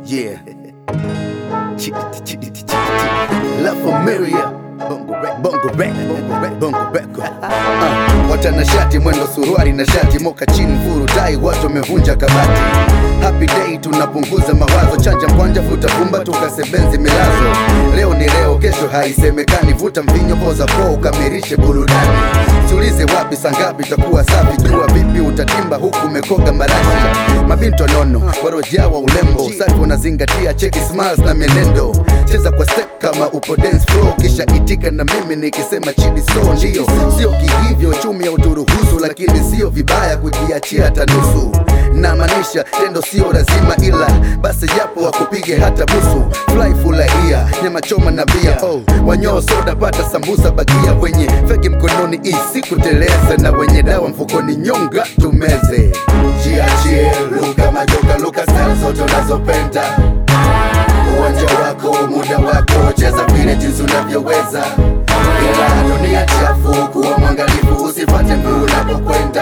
Yeah. Chitty, chitty, chitty, chitty. La Familia. Bongo rap, bongo rap, bongo rap, bongo rap. Uh, watanashati mwendo suruari na shati moka chini furu tai watu wamevunja kabati happy day tunapunguza mawazo chanja mkwanja futa pumba tukasebenzi milazo leo ni leo kesho haisemekani vuta mvinyo poza po ukamirishe burudani siulize wapi sangapi utakuwa safi jua vipi utatimba huku umekoga marashi mabinto nono warojawa ulembo usafi unazingatia cheki smiles na mienendo cheza kwa step kama upo dance floor kisha itika na mimi nikisema chini so ndio sio kihivyo chumi ya uturuhusu lakini sio vibaya kujiachia hata nusu namaanisha tendo sio lazima ila basi japo wakupige hata busu fly furahia nyama choma na bia oh, wanyoo soda pata sambusa bagia wenye feki mkononi isikuteleze na wenye dawa mfukoni nyonga tumeze jiachie luka majoka luka style zote unazopenda uwanja wako muda wako cheza vile jinsi unavyoweza ila dunia chafu kuwa mwangalifu usifate mguu unapokwenda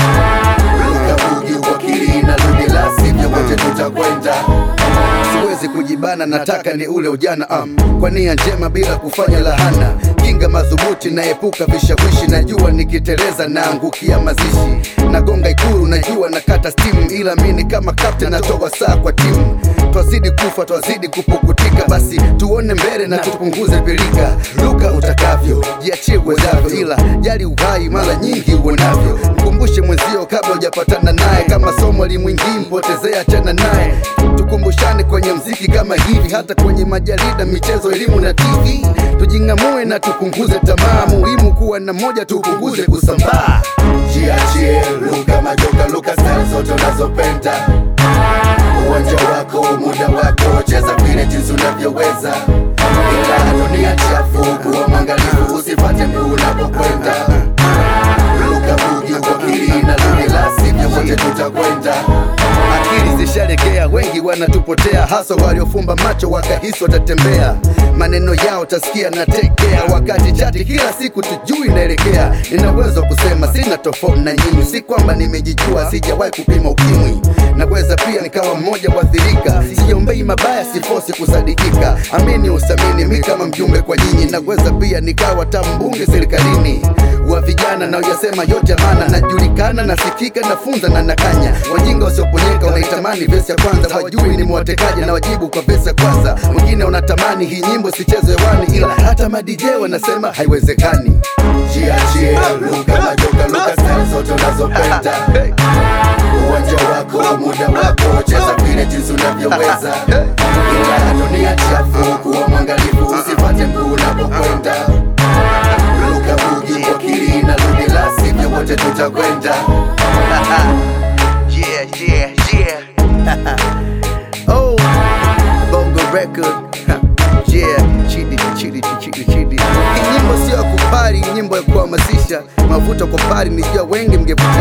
luka bugi uwakili na ludi la sivyo wote tutakwenda siwezi kujibana nataka ni ule ujana um, kwa nia njema bila kufanya lahana kinga madhubuti naepuka vishawishi najua nikiteleza naangukia mazishi nagonga ikuru najua nakata stimu ila mini kama kapten natoa saa kwa timu twazidi kufa twazidi kupukutika basi tuone mbele na tupunguze pilika luka utakavyo jiachie uwezavyo ila jali uhai mara nyingi uonavyo mkumbushe mwenzio kabla hujapatana naye kama somo limwingii mpotezea chana naye tukumbushane kwenye mziki kama hivi hata kwenye majarida michezo elimu na tv tujing'amue na tupunguze tamaa muhimu kuwa na moja tupunguze kusambaa jiachie luka majoka luka style zote unazopenda uwanja wako muda wako cheza vile jinsi unavyoweza ila dunia chafu kuwa mwangalifu usifate mguu unapokwenda luka bugi wakili na luni la sivyo wote tutakwenda akili zishalegea wengi wanatupotea hasa waliofumba macho wakahisi watatembea maneno yao tasikia na tekea wakati chati kila siku tujui naelekea nina uwezo wa kusema sina tofauti na nyinyi si kwamba nimejijua sijawahi kupima ukimwi naweza pia nikawa mmoja waathirika siombei mabaya sifosi kusadikika amini usamini mi kama mjumbe kwa nyinyi naweza pia nikawa tambunge serikalini wa vijana na uyasema yote maana najulikana nasikika nafunza na nakanya wajinga wasioponyeka wanaitamani vesi ya kwanza wajui ni mwatekaji na wajibu kwa vesi ya kwanza wengine wanatamani hii nyimbo sichezwe hewani ila hata madj wanasema haiwezekani jiachie luka majoka luka style zote unazopenda uwanja wako muda wako cheza vile jinsi unavyoweza ila dunia chafu kuwa mwangalifu usifate mguu unapokwenda luka bugi wakili na ludi la sivyo wote tutakwenda yeah, yeah, yeah. oh, bongo record yeah, chidi chidi chidi chidi. Hii nyimbo sio ya kupari, nyimbo ya kuhamasisha. Mavuto kwa pari, nijua wengi mngevutika